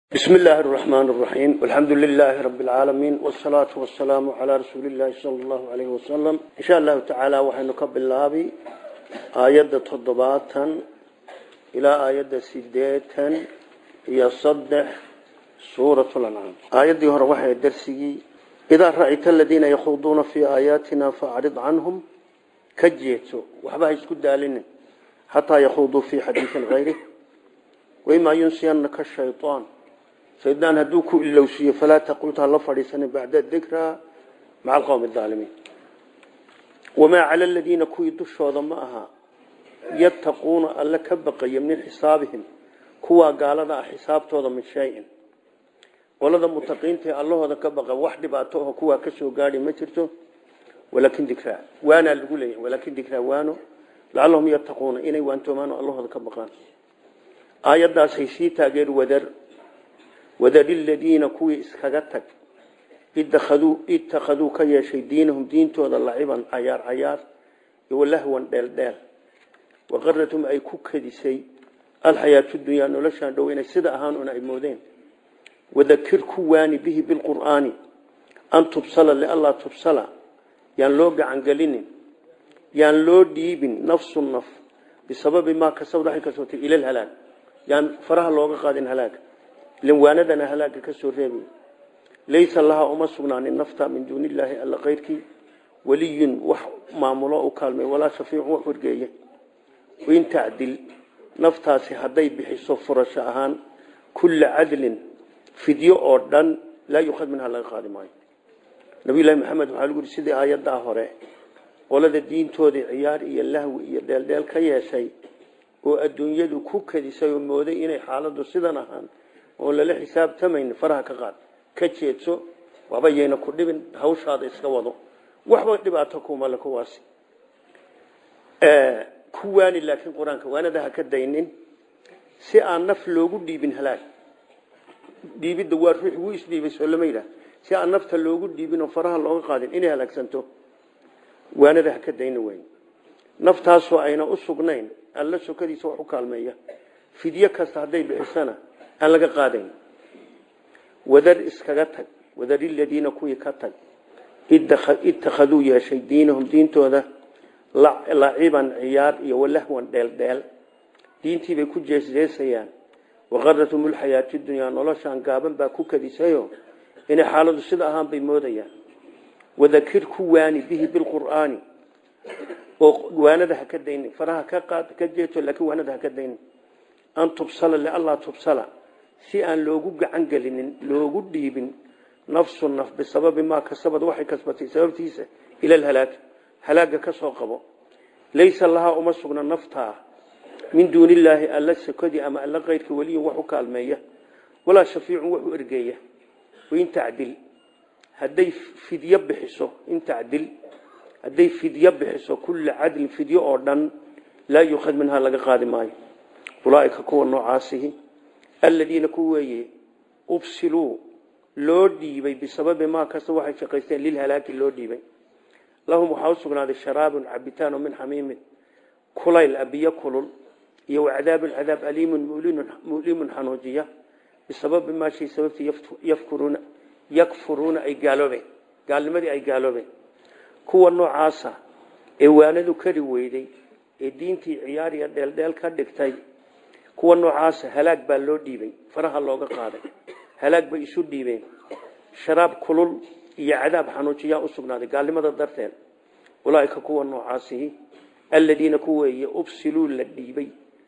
بسم الله الرحمن الرحيم والحمد لله رب العالمين والصلاة والسلام على رسول الله صلى الله عليه وسلم إن شاء الله تعالى وحنك بالله آيات تضباطا إلى آيات سديتا هي صدح سورة الأنعام آيات دي هروحة الدرسي إذا رأيت الذين يخوضون في آياتنا فأعرض عنهم كجيتوا وحبها يسكد دالين حتى يخوضوا في حديث غيره وإما ينسينك الشيطان سيدان هدوك إلوسية فلا تقلتها الله فريسان بعد الذكرى مع القوم الظالمين وما على الذين كويدوا الشوضا معها يتقون ألا كبقي من حسابهم كوا قال ذا حساب توضا من شيء ولذا متقين تي الله هذا كبقى واحد باتوه كوا كسو قاري مترتو ولكن ذكرى وانا اللي ولكن ذكرى وانو لعلهم يتقون إني وانتم الله هذا كبقان آيات دا سيسيتا غير ودر وذل الذين كوي اسكغتك اتخذوا اتخذوا كيشي دينهم دينتooda laciban cayaar cayaar iyo lahwan dheel dheel waqarratum ay ku kadisay alxayaatu dunya noloshan dhow inay sida ahaan una ay moodeen wadakir ku waani bihi bilqur'aani an tubsala lialla tubsala yaan loo gacan gelinin yaan loo dhiibin nafsu naf bisababi maa kasabad waxay ka sootay ila alhalaag yaan faraha looga qaadin halaaga linwaanadana halaaga ka soo reebi laysa laha uma sugnaanin nafta min duuni illaahi alla kayrkii weliyun wax maamulo u kaalmay walaa shafiicun wax wargeeya wain tacdil naftaasi hadday bixiso furasho ahaan kulla cadlin fidyo oo dhan laa yukhad minha laga qaadi maayo nabiyullahi maxamed waxaa lagu yidhi sidii aayaddaa hore qolada diintoodii ciyaar iyo lahwi iyo dheeldheel ka yeeshay oo adduunyadu ku kadisay oo mooday inay xaaladdu sidan ahaan oo lala xisaabtamayn faraha ka qaad ka jeedso waxba yayna ku dhibin hawshaada iska wado waxba dhibaato kuma le kuwaasi ku waani laakiin qur-aanka waanada ha ka daynin si aan naf loogu dhiibin halaag dhiibidda waa ruux wuu isdhiibay soo lama yidhaah si aan nafta loogu dhiibin oo faraha looga qaadin inay halaagsanto waanada ha ka daynin weyn naftaasoo ayna u sugnayn alla sokadiisa wax u kaalmeeya fidyo kasta hadday bixisana aan laga qaadayn wadar iskaga tag wadar iladiina kuwii ka tag ittakhaduu yeeshay diinahum diintooda laciban ciyaar iyo walahwan dheeldheel diintiibay ku jeesjeesayaan waqaratum ulxayaati dunyaa noloshaan gaaban baa ku kadisayo inay xaaladu sida ahaan bay moodayaan wadakir ku waani bihi bilqur'aani oo waanada ha ka daynin faraha ka qaad ka jeeto laakiin waanada ha ka daynin an tubsala lialla tubsala si aan loogu gacan gelinin loogu dhiibin nafsu naf bisababi maa kasabad waxay kasbatay sababtiisa ila alhalaag halaaga ka soo qabo laysa lahaa uma sugna naftaa min duuni illaahi alla sakadii ama alla kayrka weliyun wax u kaalmeeya walaa shafiicun wax u ergeeya wain tacdil hadday fidyo bixiso in tacdil hadday fidyo bixiso kulla cadlin fidyo oo dhan laa yukhad minhaa laga qaadi maayo ulaaika kuwa noocaasihi aladiina ku weeye ubsiluu loo dhiibay bisababi maa kasta waxay shaqaysteen lilhalaaki loo dhiibay lahum waxaa u sugnaaday sharaabun cabitaan oo min xamiimin kulayl abiyo kulul iyo wacadaabun cadaab aliimun mulimun xanuujiya bisababi maa shay sababtii yafkuruuna yakfuruuna ay gaaloobeen gaalnimadii ay gaaloobeen kuwa noocaasa ee waanadu kari weyday ee diintii ciyaariya dheeldheel ka dhigtay kuwa noocaasa halaag baa loo dhiibay faraha looga qaaday halaag bay isu dhiibeen sharaab kulul iyo cadaab xanuujiyaa u sugnaaday gaalnimada darteed ulaaika kuwa noocaasihi aladiina ku weeye ubsiluu la dhiibay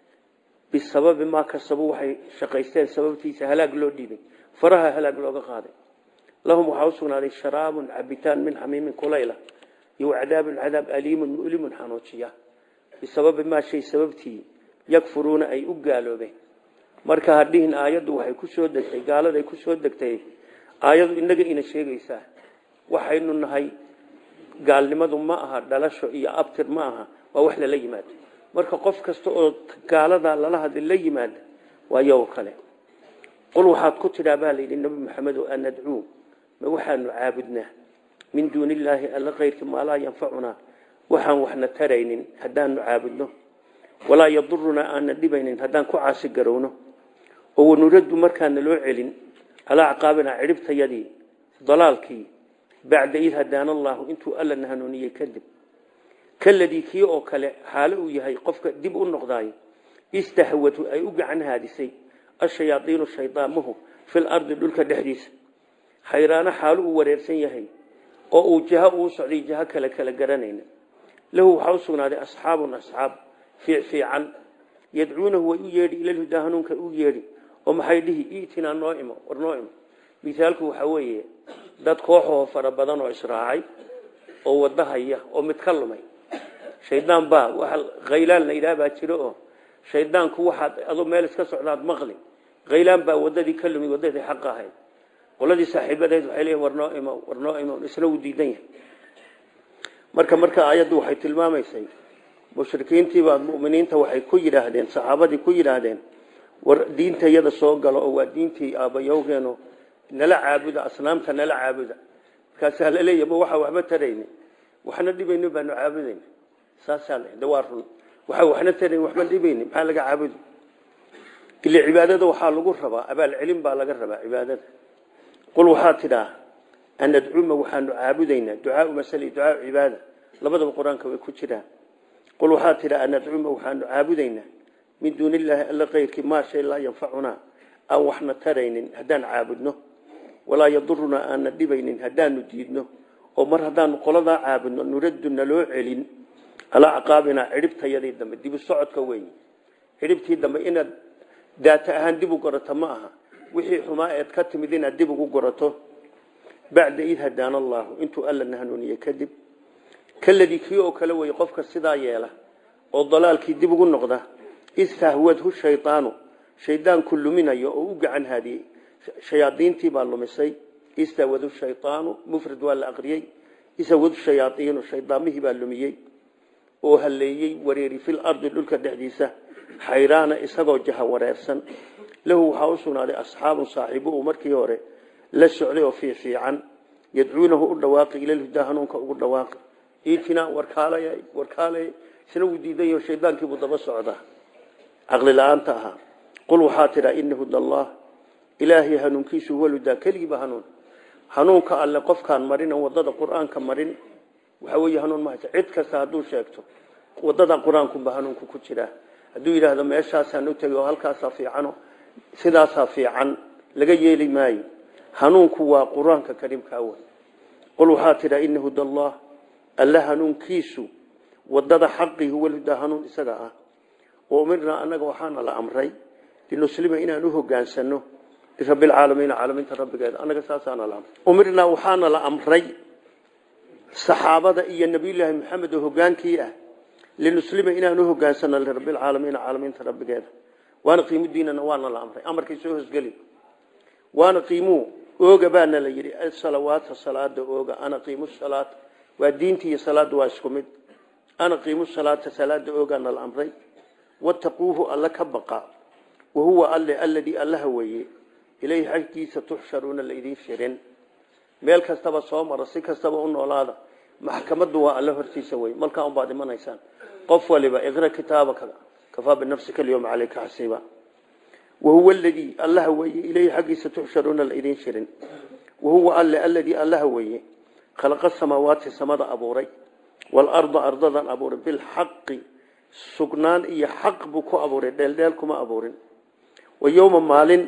bisababi maa kasabu waxay shaqaysteen sababtiisa halaag loo dhiibay faraha halaag looga qaaday lahum waxaa u sugnaaday sharaabun cabitaan min xamiimin kulayla iyo cadaabun cadaab aliimun mulimun xanuujiya bisababi maa shay sababtii yakfuruuna ay u gaaloobeen marka hadhihin aayaddu waxay ku soo degtay gaaladay ku soo degtay aayadu inaga ina sheegaysaa waxaynu nahay gaalnimadu ma aha dhalasho iyo abtir ma aha waa wax lala yimaado marka qof kasta oo gaalada lala hadli la yimaada waa yow kale qul waxaad ku tidhaa baa layidhi nebi maxamedo an nadcuu ma waxaanu caabudnaa min duuni illaahi alla kayrki maa laa yanfacunaa waxaan waxna taraynin haddaanu caabudno walaa yadurunaa aanna dhibaynin haddaan ku caasi garowno oo wanuraddu markaana loo celin calaa acqaabina cidhibtayadii dalaalkii bacda id hadaana allaahu intuu alla na hanuuniyey kadib kaladii kii oo kale xaalo uu yahay qofka dib u noqdaayo istahwatu ay u gacan haadisay ashayaaiinu shaydaamuhu fil ardi dhulka dhexdiisa xayraano xaalo uu wareersan yahay oo uu jaho uu socday jaho kale kala garanayna lahu waxaa u sugnaaday asxaabun asxaab fiicfiican yadcuunahu way u yeedhi ilalhudaa hanuunka u yeedhi oo maxay dhihi itinaa noo imo war noo imo misaalku waxaa weeye dad kooxoo fara badan oo israacay oo wada haya oo mid ka lumay shaydaan baa waa khaylaan la yidhaha baa jiro oo shaydaanku waxaad adoo meel iska socdaad maqli khaylaan baa wadadii ka lumay wadadii xaq ahayd qoladii saaxiibadeed waxay leeyihin war noo imo war noo imo isna wuu diidan yahay marka marka aayaddu waxay tilmaamaysay mushrikiintiibaa mu'miniinta waxay ku yidhaahdeen saxaabadii ku yidhaahdeen war diinta iyada soo galo oo waa diintii aabbayowgeeno nala caabuda asnaamta nala caabuda markaasaa la leeyahy ma waxaa waxba tarayni waxna dhibayno baanu caabudayna saasaa le de waa run waxa waxna tarayn waxba dhibayni maxaa laga caabudi ile cibaadada waxaa lagu rabaa abaal celin baa laga rabaa cibaadada qul waxaa tidhaa an nadcuma waxaanu caabudaynaa ducaau masali ducaau cibaada labadaba qur-aanka way ku jiraan qul waxaa tidhaa an nadcuma waxaanu caabudaynaa min duuni illaahi alla kayrkii maa shay laa yanfacunaa aan waxna taraynin haddaan caabudno walaa yadurunaa aanna dhibaynin haddaanu diidno oo mar haddaanu qoladaa caabudno nuraddu naloo celin calaa acqaabinaa cidhibtayadii dambe dibu socodka weyn cidhibtii dambe inaad daata ahaan dib u gorato ma aha wixii xumaa eed ka timid inaad dib ugu gorato bacda id hadaana allaahu intuu alla na hanuuniye kadib kaladii kii oo kale weye qofka sidaa yeela oo dalaalkii dib ugu noqda istahwadhu shaydaanu shaydaanku luminayo oo u gacan haadiyey shayaadiintii baa lumisay istahwadhu shaydaanu mufrad waa la aqriyey istahwadhu shayaaiinu shaydaamihii baa lumiyey oo haleeyey wareeri fil ardi dhulka dhexdiisa xayraana isagoo jaha wareersan lahu waxaa u sugnaaday asxaabun saaxiibo uu markii hore la socday oo fiifiican yadcuunahu u dhawaaqi ilalhudaa hanuunka ugu dhawaaqi iitinaa warkaalay warkaalay isna wuu diidayo shaydaankiibuu daba socdaa caqli la-aanta ahaa qul waxaa tidhaa ina huda allah ilaahay hanuunkiisu huwa ludaa keligiiba hanuun hanuunka alle qofkaan marin wadada qur-aanka marin waxaa weeye hanuun mahaysa cid kasta hadduu sheegto wadada qur-aankunba hanuunku ku jiraa hadduu yidhaahdo meeshaasaan u tegay oo halkaasaa fiicano sidaasaa fiican laga yeeli maayo hanuunku waa qur-aanka kariimkaa wey qul waxaa tidhaa ina huda allah alle hanuunkiisu wadada xaqii huwa ludaa hanuun isaga ah oo umirnaa annaga waxaana la amray linuslima inaan u hogaansano lirabbilcaalamiina caalamiinta rabbigeeda annaga saasaana la amray umirnaa waxaana la amray saxaabada iyo nabiyullaahi maxamed oo hogaankii ah linuslima inaan u hogaansano lirabbilcaalamiina caalamiinta rabbigeeda waana qiimu diinana waana la amray amarkay soo hosgeli waana qiimuu ooga baana la yidhi asalawaata salaada ooga ana qiimu salaata waa diinta iyo salaada waa isku mid ana qiimu salaata salaada oogaana la amray wattaquuhu alla ka baqa wahuwa alle alladii allaha weeye ilayhi xaggiisa tuxsharuuna laydin shirin meel kastaba soo mara si kastaba u noolaada maxkamaddu waa alle hortiisa wey malkaa unbaad imanaysaan qof waliba iqra kitaabaka kafaa binafsika alyawma calayka xasiiba wahuwa aladii allaha weeye ilayhi xaggiisa tuxsharuuna laydin shirin wahuwa alle alladii allaha weeye khalaqa samaawaati samada abuuray waalarda ardadan abuuray bilxaqi sugnaan iyo xaq buu ku abuuray dheeldheel kuma abuurin wa yowma maalin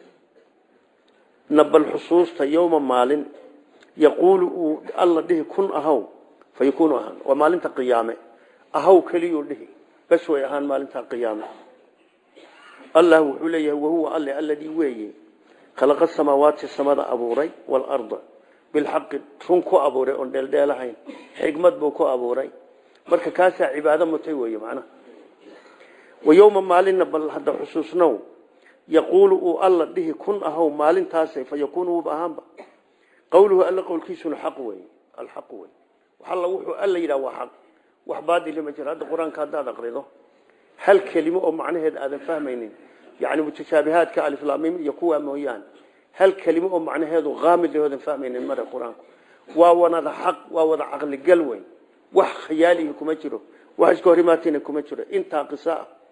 nabal xusuusta yowma maalin yaquulu uu alla dhihi kun ahaw fa yakuunu ahaan waa maalinta qiyaame ahaw keliyuu dhihi bas way ahaan maalinta qiyaame allah wuxuu leeyahay wahuwa alle alladii weeye khalaqa samaawaati samada abuuray waalarda bilxaqi run ku abuuray oon dheeldheelahayn xigmad buu ku abuuray marka kaasaa cibaado mutay weeye macnaha wa yowma maalinna bal hadda xusuusnow yaquulu uu alla dhihi kun ahow maalintaase fa yakuunu wuuba ahaanba qowluhu alla qowlkiisuna xaq weeye alxaq wey waxalla wuxuu alla yidhaha waa xaq wax baadili ma jiro hadda qur-aanka haddaad aqrido hal kelimo oo macnaheeda aadan fahmaynin yani mutashaabihaadka aliflaamim iyo kuwaa mooyaane hal kelimo oo macnaheedu qaamid oodan fahmaynin mare qur-aanku waa wanada xaq waa wada caqligal wey wax khiyaalihi kuma jiro wax iska hor imaatina kuma jiro intaa qisa ah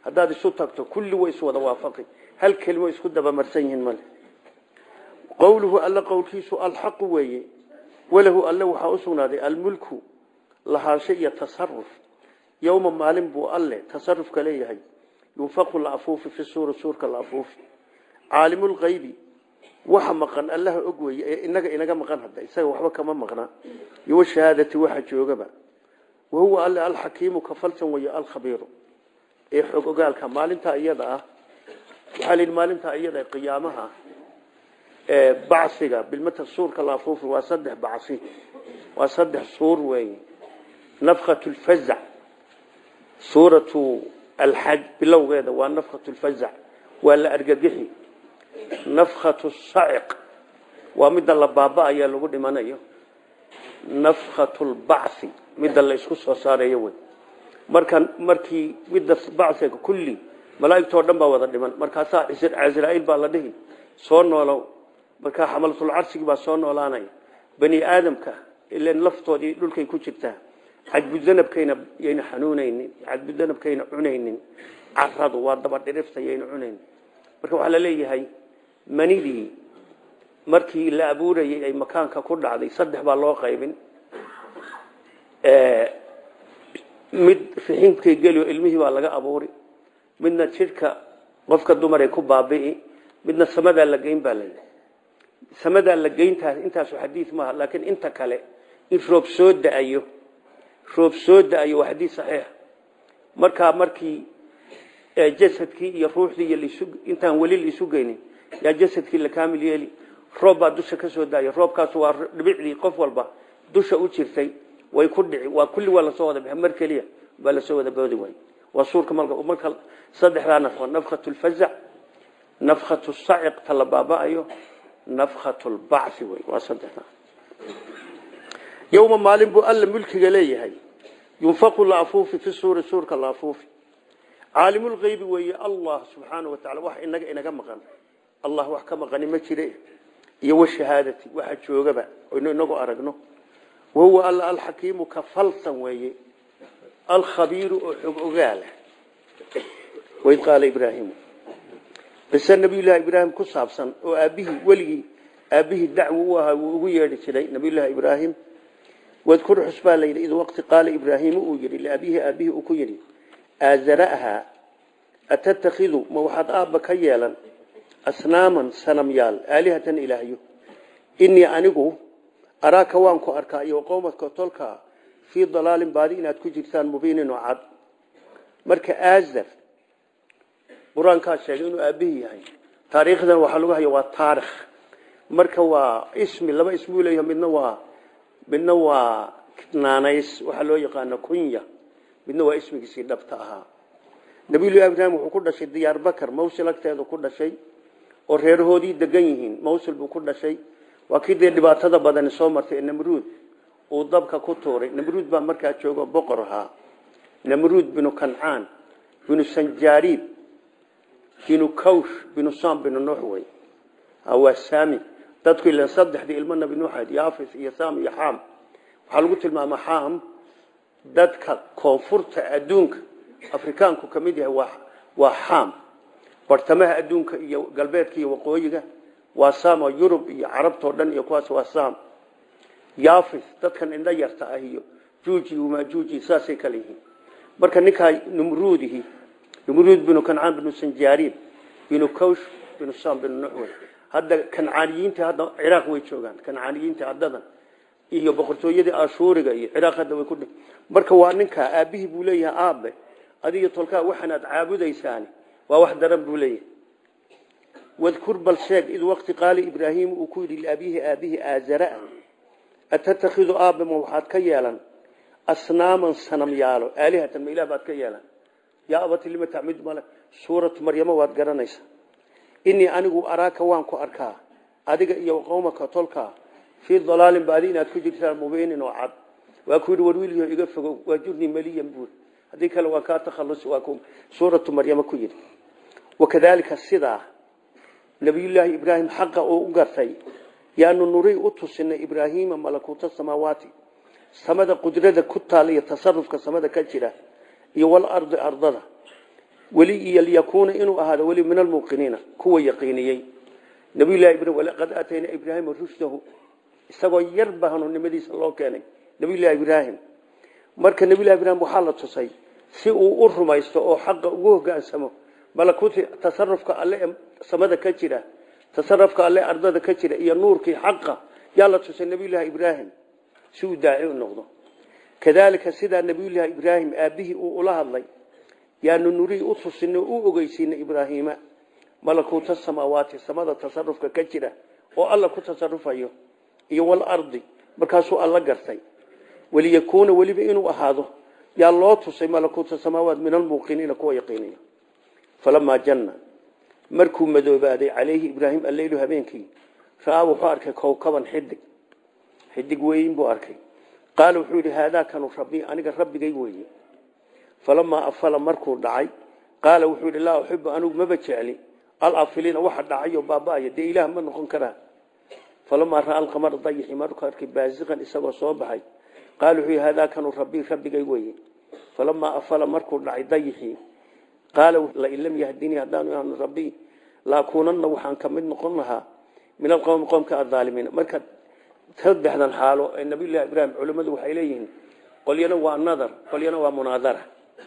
haddaad isu tagto kulli way iswada waafaqi hal kelimo isku dabamarsan yihiin male qowluhu alla qowlkiisu alxaqu weeye walahu alle waxaa u sugnaaday almulku lahaansho iyo tasaruf yowma maalin buu alle tasarufka leeyahay yunfaqu la afuufi fi suuri suurka la afuufi caalimulkaybi waxa maqan allaha og weeye ee inaga inaga maqan hadda isaga waxba kama maqna iyo shahaadati waxa joogaba wahuwa alle alxakiimu ka falsan weeye alkhabiiru ee xog ogaalka maalintaa iyada ah waxaa la yidhi maalintaa iyada qiyaamaha ee bacsiga bilmata suurka la afuufi waa saddex bacsi waa saddex suur weeye nafkhatu lfazac suuratu alxaj bilowgeeda waa nafkhatu lfazac waa la argagixi nafkhatu saciq waa midda la baaba-aya lagu dhimanayo nafkhatu lbacthi midda la isku soo saarayo wey marka markii midda bacsiga kulli malaaigtoo dhan baa wada dhiman markaasaa casraa'iil baa la dhihi soo noolow markaa xamalatulcarsigii baa soo noolaanaya bani aadamka ilan laftoodii dhulkay ku jirtaa cadbudanabkayna yayna xanuunaynin cadbudanabkayna cunaynin caradu waa dabadhirifta yayna cunaynin marka waxaa la leeyahay manidii markii la abuurayay ay makaanka ku dhacday saddex baa loo qaybin mid riximkay geliyo ilmihii baa laga abuuri midna jidhka qofka dumaray ku baabi'i midna samadaa la geyn baa layihi samadaa la geyntaas intaasu xadiid maaha laakiin inta kale in roob soo da-ayo roob soo da-ayo waa xadiid saxiix markaa markii jasadkii iyo ruuxdii iyo intaan weli laisu geynin yaa jasadkii la kaamil yeeli roob baa dusha ka soo daaya roobkaas waa dhibicdii qof walba dusha u jirtay way ku dhici waa kulli waa lasoo wada bixi mar keliya baa lasoo wada boodi waay waa suurka malka marka saddexdaa nafqo nafkhatu lfazac nafkhatu saciq ta la baaba-ayo nafkhatu lbacthi wey waa saddexdaa yowma maalin buu alla mulkiga leeyahay yunfaqu la afuufi fi suuri suurka la afuufi caalimulkaybi weeye allah subxaana wa tacala wax inaga inaga maqan allah wax ka maqani ma jire iyo washahaadati waxa joogaba oynu inagu aragno wahuwa alla alxakiimu ka falsan weeye alkhabiiru oo xog ogaala waid qaala ibraahimu qise nabiyullaahi ibraahim ku saabsan oo aabbihii weligii aabbihii dacwo u ahaa wuu ugu yeedhi jiray nabiyullaahi ibraahim wadkur xus baa layidhi id waqti qaala ibraahimu uu yidhi liabihi aabbihi uu ku yidhi aazara'haa atattakhidu ma waxaad aabba ka yeelan asnaaman sanamyaal aalihatan ilaahyo innii anigu araaka waan ku arkaa iyo qowmadka tolkaa fii dalaalin baadi inaad ku jirtaan mubiinin oo cad marka aazar qur-aankaa sheegay inuu aabihii yahay taariikhdan waxaa lagu haya waa taarikh marka waa ismi laba ismuu leeyahay midna waa midna waa naanays waxaa loo yaqaana kunya midna waa ismigiisii dhabta ahaa nabiyullahi ibraahim wuxuu ku dhashay diyaar bakar mawsil agteedu ku dhashay oo reerahoodii degan yihiin mawsil buu ku dhashay waa kii dee dhibaatada badani soo martay namruud uu dabka ku tuuray namruud baa markaa joogo boqor ahaa namruud binu kancaan binu sanjaariib binu kawsh binu sam binu nuux wey waa saami dadku ilan saddexdii ilmo nabi nuuxayd yaafis iyo sam iyo xaam waxaa lagu tilmaamaa xaam dadka koonfurta adduunka afrikaanku ka mid yahay waa waa xaam bartamaha adduunka iyo galbeedka iyo waqooyiga waa sam oo yurub iyo carabtao dhan iyo kuwaas waa sam yaafis dadkan indho yarta ah iyo juuji majuuji saasay kale yihiin marka ninkaa numruudihi numruud binu kancaan binu sanjaariib binu kawsh binu sam binu nuxwey hadda kancaaniyiinta hadda ciraaq way joogaan kancaaniyiinta haddadan iyo boqortooyadii ashuuriga iyo ciraaq hadda way ku dhi marka waa ninkaa aabbihii buu leeyahay aabe adiga tolkaa waxaanaad caabudaysaani waa wax daran buu leeyahay wadkur bal sheeg id waqti qaala ibraahiim uu ku yidhi liabihi aabihi aazara atattakhidu aabe ma waxaad ka yeelan asnaaman sanamyaalo aalihatan ma ilah baad ka yeelan yaa abati lima tacmid male suuratu maryamo waad garanaysaa inii anigu araaka waan ku arkaa adiga iyo qowmaka tolkaa fii dalaalin baadi inaad ku jirtaan mubiinin oo cad waa ku yidhi warwiilyo iga fogow waa jurnii maliyan buuri haddii kale waa kaa takhallus waa ku suuratu maryamo ku yidhi wakadaalika sidaa nabiyullaahi ibraahim xaqa uu u gartay yaanu nurii u tusinay ibraahiima malakuuta samaawaati samada qudrada ku taala iyo tasarufka samada ka jira iyo walardi ardada weli iyo liyakuuna inuu ahaado weli min almuuqiniina kuwa yaqiiniyey nabiyullahi ibrahim walaqad aatayna ibraahima rushdahu isagoo yar ba hanuunnimadiisa loo keenay nabiyullahi ibraahim marka nabiyullahi ibraahim waxaa la tusay si uu u rumaysto oo xaqa ugu hogaansamo malakuuti tasarufka alle ee samada ka jira tasarufka alle ardada ka jira iyo nuurkii xaqa yaa la tusay nabiyullahi ibraahim si uu daaci u noqdo kadaalika sidaa nabiyullaahi ibraahim aabbihii uu ula hadlay yaanu nurii u tusinay u ogeysiinay ibraahiima malakuuta samaawaati samada tasarufka ka jira oo alla ku tasarufayo iyo walardi markaasuu alla gartay waliyakuuna weliba inuu ahaado yaa loo tusay malakuuta samaawaat min almuuqiniina kuwa yaqiinaya falamaa janna markuu madoobaaday calayhi ibraahim alleylu habeenkii ra'aa wuxuu arkay kowkaban xidig xidig weyn buu arkay qaala wuxuu yidhi haadaa kanu rabbii aniga rabbigay weeye falamaa afala markuu dhacay qaala wuxuu yidhi laa uxibu anigu maba jecli alafiliina waxa dhacayo baaba'aya dee ilaah ma noqon karaa falamaa ra'a alqamara dayixi markuu arkay baasiqan isagoo soo baxay qaala wuxuu yidhi haadaa kanu rabbii rabbigay weeye falamaa afala markuu dhacay dayixii qaala lain lam yahdinii haddaanu ihano rabbii laakuunanna waxaan ka mid noqon lahaa min alqowmi qowmka adaalimiina marka saddexdan xaalo ee nabiyullahi ibraahim culimmadu waxay leeyihiin qolyana waa nadar qolyana waa munaadara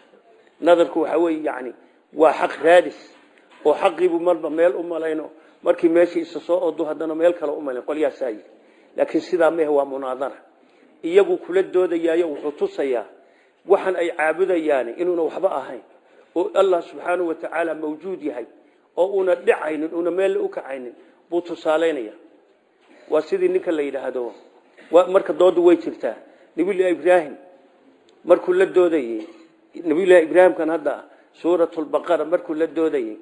nadarku waxa weeye yani waa xaq raadis oo xaqiibu marba meel u malayno markii meeshii isa soo odo haddana meel kale u malayn qolyaasaa yidhi laakiin sidaa mehe waa munaadara iyagu kula doodayaayo wuxuu tusayaa waxan ay caabudayaani inuuna waxba ahayn oo allah subxaanahu wa tacaala mawjuud yahay oo una dhicaynin una meel u kacaynin buu tusaalaynaya waa sidii ninka la yidhaahdo marka doodu way jirtaa nabiyullahi ibraahim markuu la doodayey nabiyullahi ibraahimkan hadda suuratulbaqara markuu la doodayey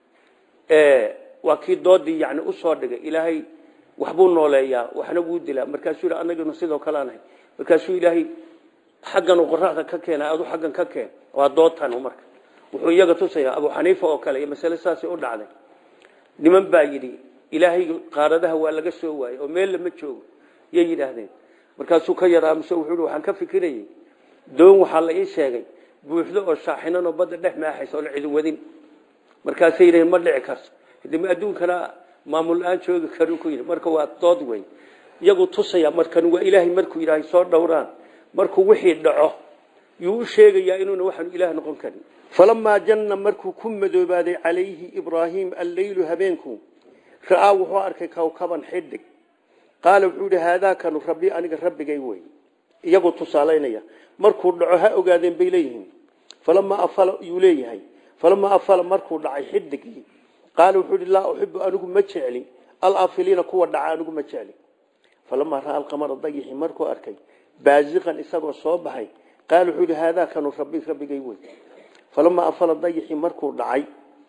waa kii doodii yani usoo dhigay ilaahay waxbuu nooleeyaa waxna wuu dilaa markaasuu yidhi anaginu sidoo kale anahay markaasuu ilaahay xaggan uu qoraxda ka keena adu xaggan ka keen waa doodtan marka wuxuu iyaga tusayaa abu xaniifa oo kale iyo masale saasay u dhacday niman baa yidhi ilaahay qaaradaha waa laga soo waayey oo meel lama joogo yay yidhaahdeen markaasuu ka yaraa mise wuxuu yidhi waxaan ka fikirayey doon waxaa la ii sheegay buuxdo oo shaaxinan oo badda dhex maaxaysa oo la cidin wadin markaasay yidhaheen ma dhici karto hadima adduunkana maamul la-aan joogi karu ku yidhi marka waa dood wey iyagu tusaya markan waa ilaahay markuu yidhaahay soo dhowraan markuu wixii dhaco yuu u sheegayaa inuuna waxaanu ilaah noqon karin falamaa janna markuu ku madoobaaday calayhi ibraahim alleylu habeenku ra'aa wuxuu arkay kawkaban xidig qaala wuxuu yidhi haadaakanu rabbi aniga rabbigay wey iyagoo tusaalaynaya markuu dhaco ha ogaadeen bay leeyihiin falamaa afala yuu leeyahay falamaa afala markuu dhacay xidigii qaala wuxuu yidhi laa uxibu anigu ma jecli alafiliina kuwa dhaca anigu ma jecli falamaa ra'aa alqamara dayixi markuu arkay baasiqan isagoo soo baxay qaala wuxuu yidhi haadaakanu rabbi rabbigay wey falamaa afala dayixi markuu dhacay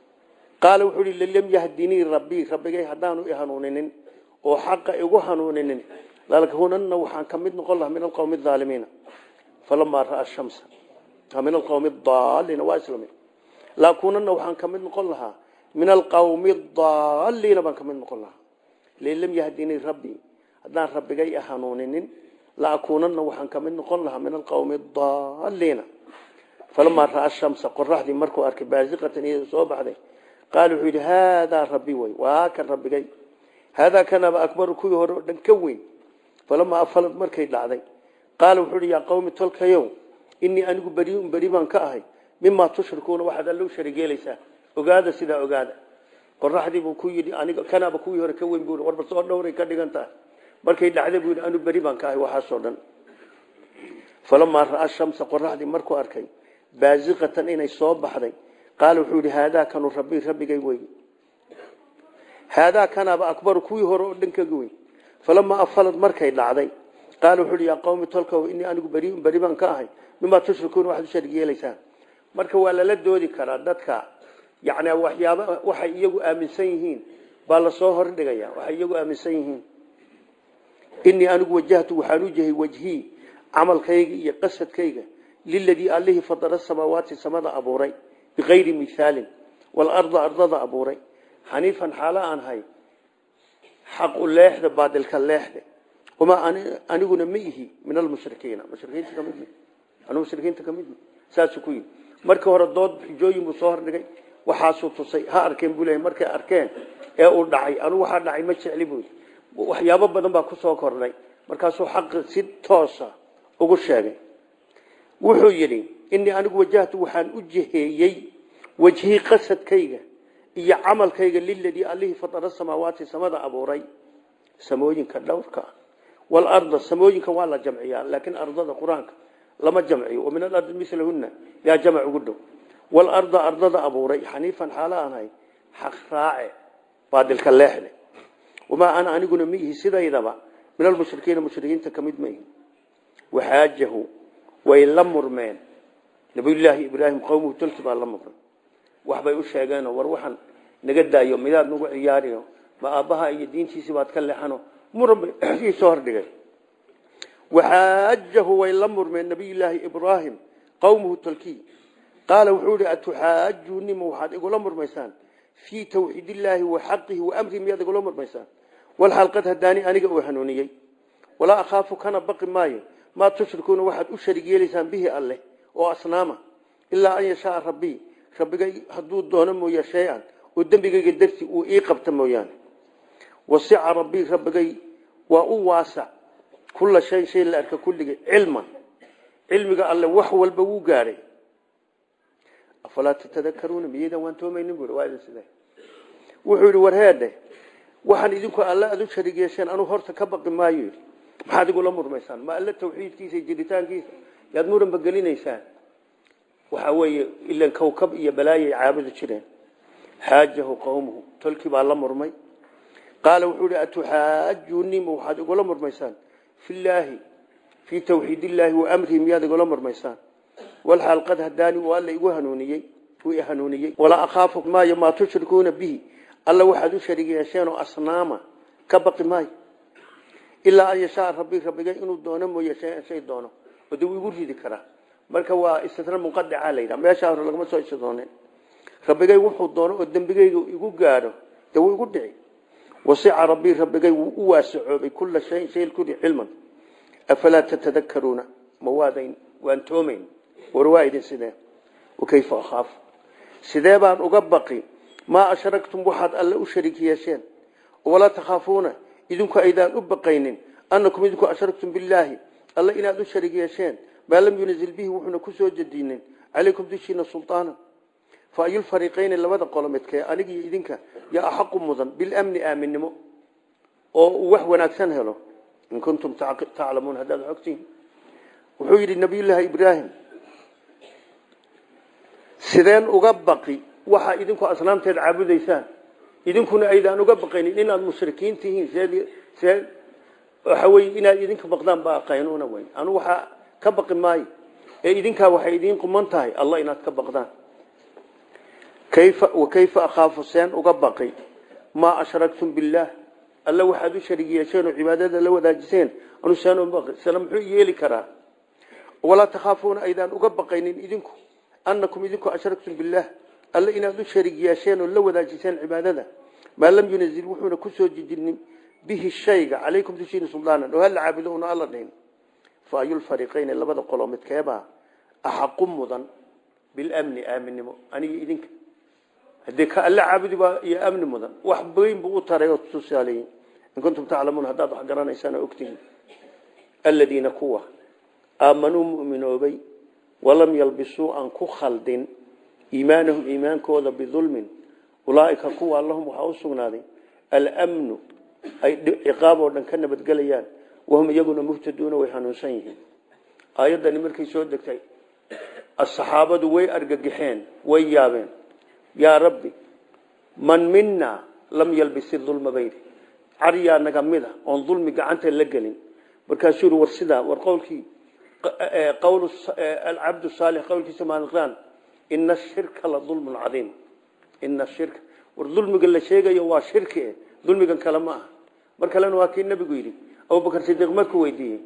qaala wuxuu yidhi lam yahdinii rabbii rabbigay haddaanu i hanuuninin oo xaqa igu hanuuninin lalkunanna waxaan ka mid noqon lahaa min alqowmi aalimiina falamaa ra'a shamsa min alqowmi daaliina waa isla mid laakunanna waxaan ka mid noqon lahaa min alqowmi daaliina baan ka mid noqon lahaa lan lam yahdinii rabbii haddaan rabbigay i hanuuninin laakunanna waxaan ka mid noqon lahaa min alqowmi daaliina falamaa ra'a shamsa qoraxdii markuu arkay baasiqatan iyada soo baxday qaala wuxuu yidhi haadaa rabbi wey waa kan rabbigay haadaa kanaba akbaru kuwii hore oo dhan ka weyn falamaa afalad markay dhacday qaala wuxuu yidhi yaa qawmi tolkayow inii anigu beriun beri baan ka ahay mimaa tushrikuuna waxaad alla u sharigeelaysaa ogaada sidaa ogaada qoraxdii buu ku yidhi aniga kanaba kuwii hore ka weyn buu warba soo dhowray ka dhigan tahay markay dhacday buu yidhi anigu beri baan ka ahay waxaasoo dhan falamaa ra'a shamsa qoraxdii markuu arkay baasiqatan inay soo baxday qaala wuxuu yidhi haadaa kanu rabbii rabbigay wey haadaa kanaaba akbaru kuwii hore oo dhan kaga weyn falamaa afalad markay dhacday qaala wuxuu yidhi yaa qawmi tolkow inii anigu beriun beri baan ka ahay mimaa tushrikuuna waxaad u sharig yeelaysaan marka waa lala doodi karaa dadka yani waxyaaba waxay iyagu aaminsan yihiin baa lasoo hordhigaya waxay iyagu aaminsan yihiin inii anigu wajahtu waxaan u jahay wajhii camalkayga iyo qasadkayga liladii allihii fadara samaawaati samada abuuray bikayri mihaalin walarda ardada abuuray xaniifan xaalo aan hay xaqu leexda baadilka leexde wamaa aniguna ma ihi min almushrikiina mushrikiinta kamid anu mushrikiinta kamid saasuu ku yidhi markii hore dood xujooyin buu soo hordhigay waxaasuu tusay ha arkeen buu leeyahy markay arkeen ee uu dhacay anugu waxaa dhacay ma jecli buu waxyaabo badan baa ku soo kordhay markaasuu xaqi si toosa ugu sheegay wuxuu yidhi inii anigu wajahtu waxaan u jiheeyey wejhii qasadkayga iyo camalkayga liladii allihii fatara samaawaati samada abuuray samooyinka dhowrka walarda samooyinka waa la jamciyaa laakiin ardada qur-aanka lama jamciyo wa min alardi milahuna yaa jamc ugu dhow walarda ardada abuuray xaniifan xaalo aan ahay xaq raace baadilka leexle wamaa ana aniguna miihi sidaydaba min almushrikiina mushrikiinta ka mid maihi waxaajahu way la murmeen nabiyullaahi ibraahim qowmuhu tolki baa la murmay waxbay u sheegeenoo war waxaan naga daayo midaad nagu ciyaariyo ma aabbaha iyo diintiisii baad ka leexano muran bay ii soo hordhigay waxaajahu way la murmeen nabiyullaahi ibraahim qowmuhu tolki qaala wuxuu ihi atuxaajunima waxaad igula murmaysaan fii tawxiidillaahi wa xaqihi wa amrihi miyaad igula murmaysaan walxaal qad hadaani aniga uu hanuuniyey walaa akhaafu kana baqi maayo maa tushrikuuna waxaad u sharig yeelaysaan bihi alleh oo asnaama ilaa an yashaaa rabbii rabbigay hadduu doono mooya shay-an oo dembigayga darti uu ii qabta mooyaane wasica rabbii rabbigay waa u waasac kulla shay shay la arka kulligay cilman cilmiga alle wax walba wuu gaadhay afalaa tatadakaruuna miyaydaan waan toomaynin bui waa idin sidee wuxuu yidhi warheedhe waxaan idinku alle aad u sharig yeesheen anuu horta ka baqi maayo yidhi maxaad igula murmaysaan ma alle tawxiidkiisa iyo jiritaankiisa yaad muranba gelinaysaan waxa weeye ilan kawkab iyo balaayay caabudi jireen xaajahu qowmuhu tolkii baa la murmay qaala wuxuu ihi atuxaajunima waxaad igula murmaysaan filaahi fii tawxiid illaahi wa amrihi miyaad igula murmaysaan walxaal qad hadaani uu alla igu hanuuniyey uu i hanuuniyey walaa akhaafu maayo maa tushrikuuna bihi alla waxaad u sharig yeesheen oo asnaama ka baqi maayo ilaa an yashaa rabbi rabbigay inuu doono mooye shay shay doono oo de wuu igu ridi karaa marka waa istisna munqadica la yidhaha meeshaa hore lagama soo istisnooneen rabbigay wuxuu doono oo dembigayga igu gaadho dee wuu igu dhici wasica rabbii rabbigay wuu u waasacoobay kulla shayin shay kuli cilman afalaa tatadakaruuna ma waadayn waan toomayn war waa idin sidee wakayfa akhaafu sidee baan uga baqi maa ashraktum waxaad alle u sharig yeesheen walaa takhaafuuna idinku aydaan u baqaynin annakum idinku ashraktum billaahi alle inaad u sharig yeesheen maa lam yunazil bihi wuxuuna ku soo jedinin calaykum dushiina sulطaana fa ayulfariqayni labada qolo midkee aniga iyo idinka yaa axaqu mudan bilamni aaminnimo oo uu wax wanaagsan helo in kuntum taclamuun haddaad ogtihin wuxuu yidhi nabiyullaahi ibraahim sideen uga baqi waxaa idinku asnaamteed caabudaysaan idinkuna aydaan uga baqaynin inaad mushrikiin tihiin see waxa wey inaad idinka baqdaan baa qaynuuna weyn anu waxaa ka baqi maayo ee idinkaa waxay idiin quman tahay allah inaad ka baqdaan kayfa wakayfa akhaafu seen uga baqi maa ashraktum billaah alla waxaad u sharig yeesheen oo cibaadada la wadaajiseen anu seen uga baqi sala muxuu yeeli karaa walaa takhaafuuna aydaan uga baqaynin idinku annakum idinku ashraktum billaah alle inaad u sharig yeesheen oo la wadaajiseen cibaadada maa lam yunazil wuxuuna kusoo jijinin bihi shayga calaykum dushiina suldaanan oo hala caabudo una alla dhihin fa ayulfariqayni labada qoloo midkeebaa axaqu mudan bilamni aaminimo aniga idinka haddii ka alle caabudi baa iyo amni mudan wax weyn buu u taray oo tusaaleeyey in kuntum taclamuun haddaad wax garanaysaan oo ogtihiin aladiina kuwa aamanuu mu'minoobay walam yalbisuu aan ku khaldin iimaanahum iimaankooda bidulmin ulaaika kuwa lahum waxaa u sugnaaday almnu ay ciqaab oo dhan ka nabadgelayaan wahum iyaguna muhtaduuna way hanuunsan yihiin aayaddani markay soo degtay asaxaabadu way argagixeen way yaabeen yaa rabbi man mina lam yalbisi dulma bayri caryaa naga mida oon dulmi gacanta la gelin markaasuu yiri war sidaa war qowlkii qowl alcabdu saalix qowlkiisa maaliqraan ina ashirka la dulmun cadiim ina shirka war dulmiga la sheegayo waa shirki dulmigan kale ma aha mar kalena waa kii nabigu yidhi abubakar sidiiq markuu weydiiyey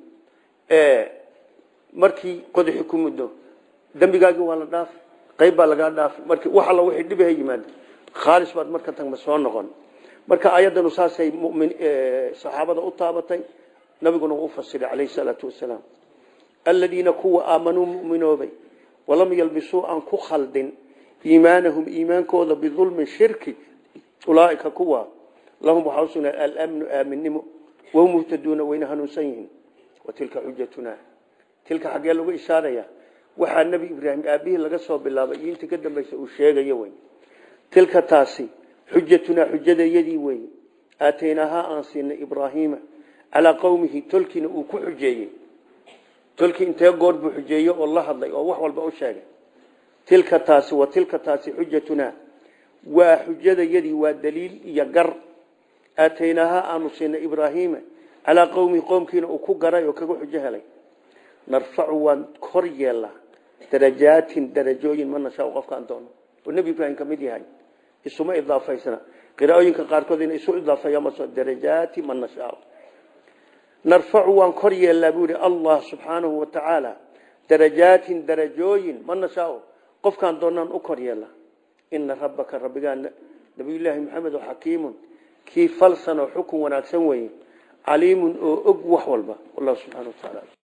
markii qodaxi ku muddo dembigaagii waa la dhaaf qayb baa lagaa dhaaf markii wax alla wixii dhibaha yimaada khaalis baad marka tagma soo noqon marka ayaddanu saasay mumin saxaabada u taabatay nabiguna u fasiray calayhi salaatu wasalaam aladiina kuwa aamanuu mu'minoobay walam yalbisuu aan ku khaldin iimaanahum iimaankooda bidulmin shirki ulaaika kuwa lahum waxaa usugnaa alamnu aaminimo wahum muhtaduuna wayna hanuunsan yihiin watilka xujatuna tilka xaggee lagu ishaaraya waxaa nebi ibraahim aabihii laga soo bilaabay iyo intii ka dambaysa uu sheegayo wey tilka taasi xujatunaa xujadayadii wey aataynaahaa aan siinay ibraahiima calaa qowmihi tolkiina uu ku xujeeyey tolkii intee goor buu xujeeyey oo la hadlay oo wax walba u sheegay tilka taasi wa tilka taasi xujatunaa waa xujadayadii waa daliil iyo gar aataynaahaa aanu siinay ibraahiima calaa qowmihi qoomkiina uu ku garay oo kaga xujo helay narfacu waan kor yeelnaa darajaatin darajooyin ma nashaa qofkaan doono oo nebi ibraahim ka mid yahay isuma idaafaysna qiraa'ooyinka qaarkood ina isu idaafeeyaan maso darajaati man nashaa narfacu waan kor yeelnaa buu yihi allah subxaanahu wa tacaala darajaatin darajooyin ma nashaa qofkaan doonaan u kor yeelnaa ina rabbaka rabbigaa nabiyullaahi maxamed oo xakiimun kii falsan oo xukun wanaagsan weeye caliimun oo og wax walba wallahu subxana wa tacaala